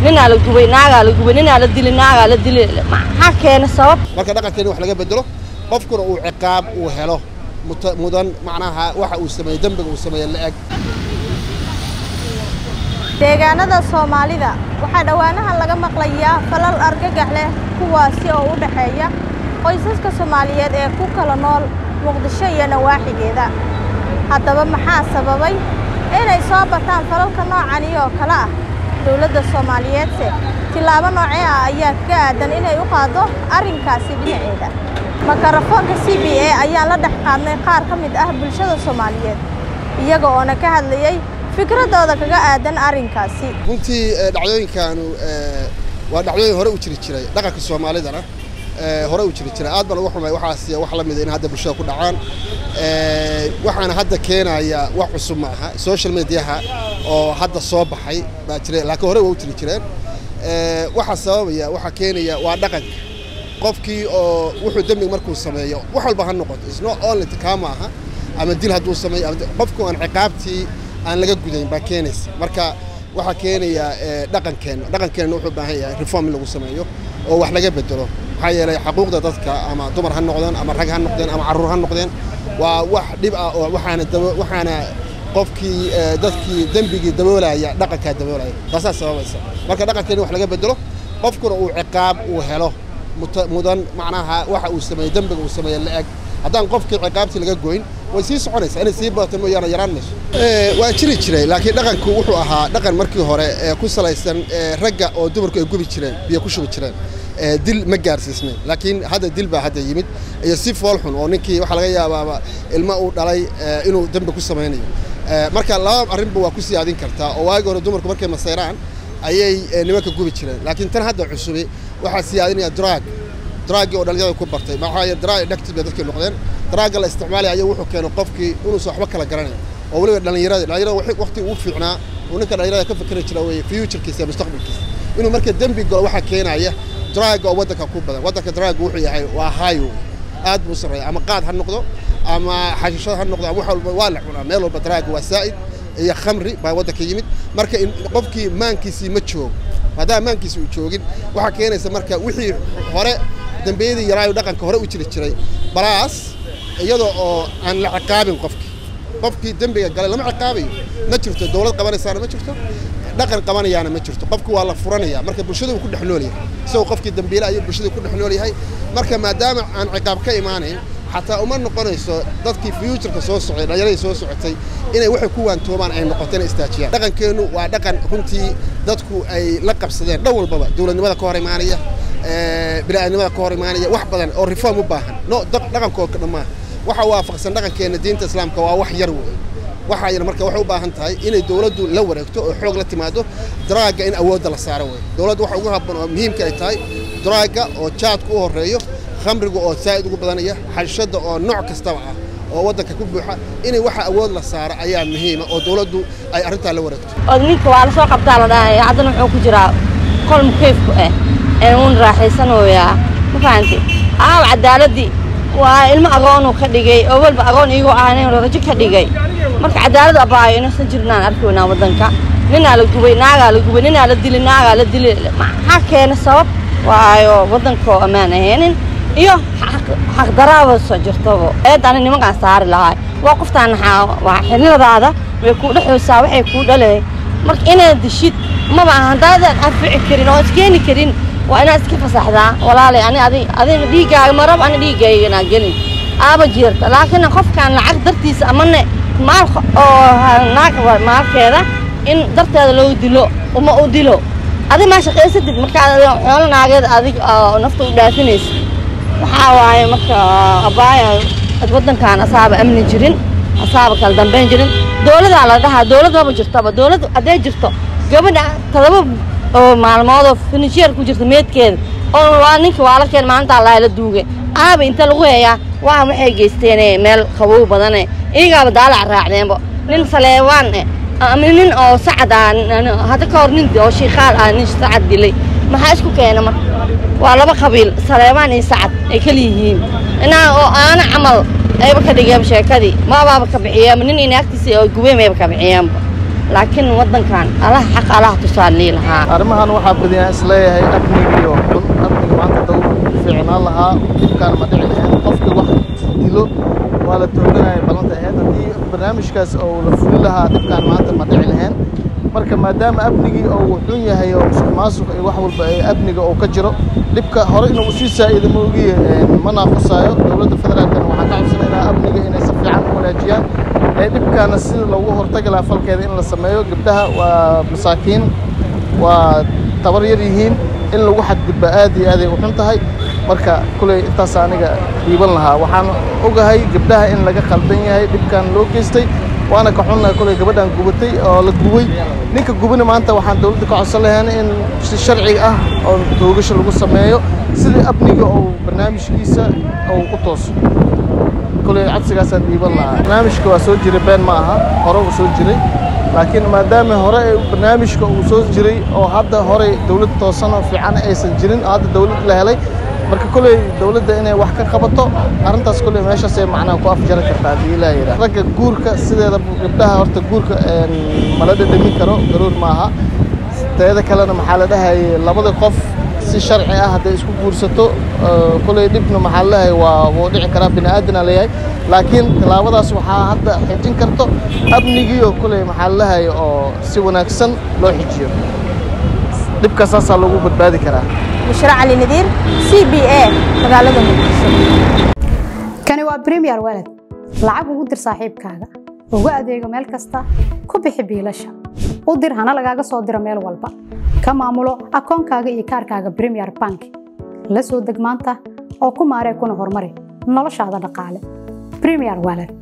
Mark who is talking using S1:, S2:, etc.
S1: ninaa la gubay naagaa la gubay ninaa la dilay naagaa la dilay maxaa keena sabab
S2: marka dhaqankeena wax laga bedelo qofkuna uu ciqaab uu helo muta- mudan macnaha waxa uu sameeyey dembiga uu sameeyey la-eg
S3: deegaanada soomaalida waxaa dhowaanahan laga maqlayaa falal argagax leh kuwaasi oo u dhexeeya qoysaska soomaaliyeed ee ku kala nool muqdisho iyo nawaaxigeeda haddaba maxaa sababay inay soo bataan falalka noocani oo kale ah dowladda soomaaliyeedse tillaabo noocee ah ayaa kaga aadan inay u qaaddo arrinkaasi dhinaceeda makarafoonka c b a ayaan la dhex qaadnay qaar ka mid ah bulshada soomaaliyeed iyaga oona ka hadlayey fikradooda kaga aadan arrinkaasi
S2: runtii eh, dhacdooyinkanu eh, waa dhacdooyin hore u jiri jiray dhaqanka soomaalidana eh, hore u jiri jiray aad baan uga xumay waxaas wax la mida in hadda bulshada ku dhacaan Eh, waxaana hadda keenaya wax cusub ma aha social mediaha oo hadda soo baxay baa jira laakiin hore waa u jiri jireen Eh, waxaa sababaya waxaa keenaya waa dhaqanka qofkii oo wuxuu dembiga markuu sameeyo wax walba ha noqoto isno only kaa ma aha ama dil hadduu sameeyo ama qofku aan ciqaabtii aan laga gudayn baa keenaysa marka waxaa keenaya eh, dhaqankeenna dhaqankeenna wuxuu u baahan yahay reform in lagu sameeyo oo wax laga bedelo maxaa yeelay xuquuqda dadka ama dumar ha noqdeen ama rag ha noqdeen ama carruur ha noqdeen waa wax dhib ah oo waxaana dabo waxaana qofkii eh, dadkii dembigii daboolaya dhaqankaa daboolaya taasaa sababaysa marka dhaqankeenna wax laga bedelo qofkuna uu ciqaab uu helo muta- mudan macnaha waxa uu sameeyey dembiga uu sameeyey la-eg haddaan qofkii ciqaabtii laga goyn way sii soconaysaa inay sii badato mooyaane yaraan mayso waa jiri jiray laakiin dhaqanku wuxuu ahaa dhaqan markii hore ee ku salaysan ee ragga oo dumarku ay gubi jireen biyo ku shubi jireen ee dil ma gaarsiisnayn laakiin hadda dil baa hadda yimid iyo si fool xun oo ninkii waxaa laga yaabaaba ilmo uu dhalay ee, inuu dembi ku samaynayo Ee, marka laba arrinba waa ku siyaadin kartaa oo waagi hore dumarku markay masayraan ayay ee, nimanka gubi jireen laakiin tan hadda cusubi waxaa siyaadinaya drug draagii oo dhalinyarada ku bartay maxaa yeele draag dhagti bay dadkii noqdeen draagga la isticmaalaya ayaa wuxuu keenay qofkii inuusan waxba kala garanayn oo weliba dhalinyarada dhalinyarada waxay- waqti ugu fiicnaa uu ninka dhalinyarada ka fikri jira weeye futurekiisa iyo mustaqbalkiisa inuu marka dembi galo waxaa keenaya draagga oo waddanka ku badan waddanka draagga wuxuu yahay waa highway aad buu u sarreeya ama qaad ha noqdo ama xashiishada ha noqdo ama wax walba waa la cunaa meel walba draagga waa saa'id iyo khamri baa waddanka yimid marka in qofkii maankiisii ma joogo maadaama maankiisi uu joogin waxaa keenaysa marka wixii hore dembiyadii yaraayo dhaqanka hore u jiri jiray balaas iyadoo oo aan la ciqaabin qofkii qofkii dembiga galay lama ciqaabayo ma jirto dowlad qabanaysaana ma jirto dhaqan qabanayaana ma jirto qofku waa la furanaya marka bulshada uu ku dhex nool yahay isagoo qofkii dembiile ayuu bulshada ku dhex nool yahay marka maadaama aan ciqaab ka imaanayn xataa uma noqonayso dadkii futureka soo socday dhallinyaradii soo socotay inay waxay ku waantoobaan ay noqoto inay istaajiyaan dhaqankeennu waa dhaqan runtii dadku ay la qabsadeen dhan walbaba dowladnimada ka hor imaanaya ee, bini'aadnimada ka hor imaanaya wax badan oo reform u baahan no daq- dhaqankoo ka dhammaa waxa waafaqsan dhaqankeenna diinta islaamka waa wax yar wey waxaa yar marka waxay u baahan tahay inay dowladdu la wareegto oo xoog la timaado draagga in awoodda la saaro wey dowladdu waxa ugu habboon oo muhiimka ay tahay draagga oo jaadku u horreeyo khamriga oo saa'id ugu badanaya xashada oo nooc kastaba ah oo waddanka ku buuxa inay waxa awood la saaro ayaa muhiima oo dowladdu ay arrintaa la wareegto
S1: oo ninka waa la soo qabtaa la dhahaya haddana wuxuu ku jiraa qol mukeefku ah ee uun raaxaysanayaa ma fahanti aaw cadaaladii waa ilmo agoonuu ka dhigay oo walba agoon iigoo ahayn rajo ka dhigay marka cadaalad abaayo inaysan jirnaan arkaynaa waddanka ninaa la gubay naagaa la gubay ninaa la dilay naagaa la dilay maxaa keena sabab waayo waddanka oo ammaan ahaynin iyo xaq- xaqdaraaba soo jirtaba eedani nimankaan saari lahaa waa qoftaan naxaa waa xililadaada way kuu dhexaysaa waxay kuu dhalee marka inaad dishid maba aha haddaadan anfici karin oo iskeeni karin waa inaad iska fasaxdaa walaalay ani adi adiga dhiiggaaga marab ani dhiiggaygana gelin aaba jirta laakiin qofkaan lacag dartiisa amane maal oo naag wa- maalkeeda in darteeda loo dilo uma u dilo adi maa shaqaysadid markaad xoolo naageed adig oo nafta u dhaafinaysa waxaa waaye marka abaaya ad waddankaan asaaba amni jirin asaaba kala dambayn jirin dowladaa la dhahaa dowlad maba jirtaba dowlad hadday jirto gabadha todoba oo maalmood oo finisheer ku jirta meedkeeda oo waa ninka waa la keen maalintaa lahay la duugay aaba inta lagu heeyaa waa waxay geysteen meel qabow badane iyagaaba daalac raacdeenba nin saleewaan eh ama nin oo sacad ah nin- hadda ka hor nin oo shiikaal ah nin sacad dilay maxaa isku keena marka waa laba qabiil saleebaan iyo sacad ay kala yihiin inaa oo aana camal ayba ka dhigeen sheekadii maabaaba ka bixiyeenba nin inaagtiisa oo gubeen ayba ka bixiyeenba laakiin waddankan alaha xaq alaha tusaalii lahaa
S4: arrimahan waxaa badiyaan isleeyahay amnigiyo xun amniga maanta dawr fiicnaan lahaa dhibkaan ma dhici lahayn qofka wax dilo waa la tooganaya ballanta ahayd haddii barnaamijkaas oo la fuli lahaa dhibkaan maanta ma dhici lahayn marka maadaama amnigii uu xun yahay oo musuq maasuq iyo wax walba ee amniga uu ka jiro dhibka hore inuu sii saa'ido ma ogiye ma naaqusaayo dowladda federaalkana waxaa ka codsanaynaa amniga inay si fiican u wanaajiyaan ee dhibkaana sida loogu hortagi lahaa falkeeda in la sameeyo gabdhaha waa masaakiin waa tabar yar yihiin in lagu xadgudba aad iyo aaday u xun tahay marka kuley intaas aniga dhiiban lahaa waxaan ogahay gabdhaha in laga khaldan yahay dhibkan loo geystay waana ka xunnahay kuley gabadhan gubatay oo la gubay ninka gubana maanta waxaan dowladda ka codsan lahayn in si sharci ah oo toogasho lagu sameeyo sidii amniga oo barnaamijkiisa uu u tooso kuley codsigaasaan dhiiban lahaa barnaamijka waa soo jiray been ma aha hore uu soo jiray laakiin maadaama hore barnaamijka uu soo jiray oo hadda hore dowlad toosan oo fiican aysan jirin oo hadda dowlad la helay marka kuley dowladda inay wax ka qabato arrintaas kuley meeshaasay macnaha ku afjari kartaa haddii ilaa yidhaah ragga guurka sideeda gabdhaha horta guurka mala dhadhamin karo garoor maaha teeda kalena maxaa la dhahayay labada qof si sharci ah hadday isku guursato kuley dhibna maxaa la dhahay waa wuu dhici karaa bini aadana leeyahay laakiin tallaabadaas waxaa hadda xijin karto amnigiioo kuley maxaa la dhahay oo si wanaagsan loo xijiyo dhibka saasaa lagu badbaadi karaa
S3: bushra cali nadiir c b a magaalada muqdisho
S5: kani waa bremiyer walad lacag ugu dir saaxiibkaaga ugu adeego meel kasta ku bixi biilasha u dir hana lagaaga soo diro meel walba ka maamulo akoonkaaga iyo kaarkaaga bremiyer bank la soo deg maanta oo ku maaree kuna horumari noloshaada dhaqaale bremiyer walad